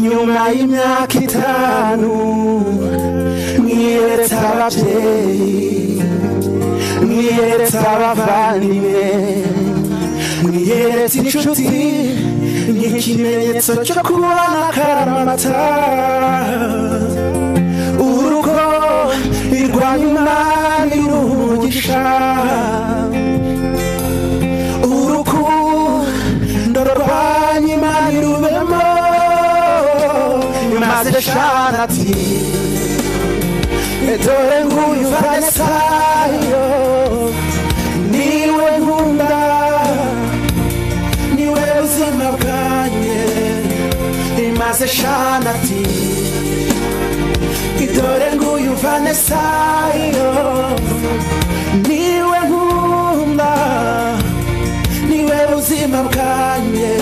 nyuma y'imyaka itanu mwiyeretse ababyeyi mwiyeretse abavandimwe mwiyeretse inshuti ni ikimenyetso cyo kubona akaramata urugo irwanya imari rugisha urukundo rwanya imari rubemo maze shana ati dore nguyu vanesayo niwe nkunda niwe buzima bwanjye maze shana ati dore nguyu vanesayo niwe nkunda niwe buzima bwanjye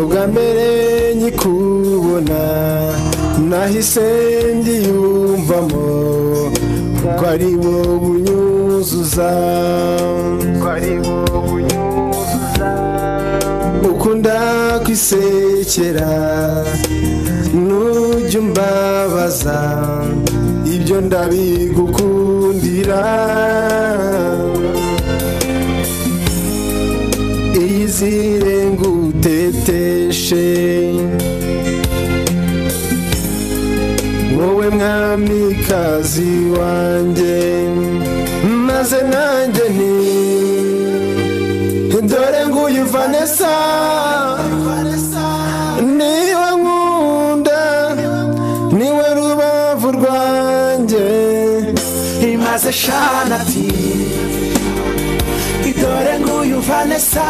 ubwa mbere nkikubona nahise ndiyumvamo ko ari wowe unyuzuza ko ari wowe unyuzuza ukunda kwisekera nujya umbabaza ibyo ndabigukundira izire nguteteshe wowe mwamikazi wanjye maze nanjye ni dore nguyu vanessa niwe nkunda niwe rubavu rwanjye imaze shana ati dore nguyu vanessa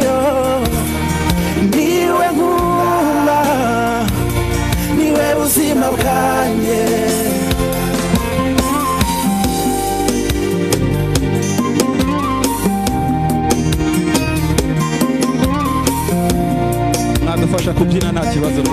yo niwe nkunda niwe buzima bwanjye nadufasha kubyina nta kibazo